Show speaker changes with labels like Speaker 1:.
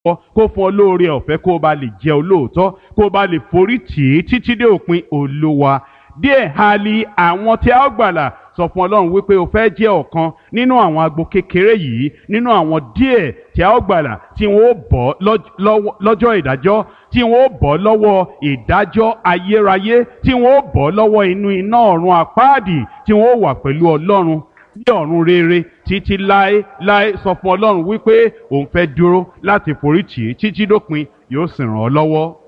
Speaker 1: kó fún ọ lóore ọ̀fẹ́ kó o bá lè jẹ́ olóòótọ́ kó o bá lè forí tì í títí dé òpin olúwa díẹ̀ hali àwọn tí a ó gbàlà sọ fún ọlọ́run wípé o fẹ́ jẹ́ ọ̀kan nínú àwọn agbo kékeré yìí nínú àwọn díẹ̀ tí a ó gbàlà tí wọ́n ó bọ́ lọ́jọ́ ìdájọ́ tí wọ́n ó bọ́ lọ́wọ́ ìdájọ́ ayérayé tí wọ́n ó bọ́ lọ́wọ́ inú iná ọ̀run àpáàdì tí wọ́n ó wà pẹ̀lú ọlọ́run ní ọ̀run rere títí láé láé sọ fún ọlọ́run wípé òun fẹ́ dúró láti foríjì títí dópin yóò sì ràn ọ́ lọ́wọ́.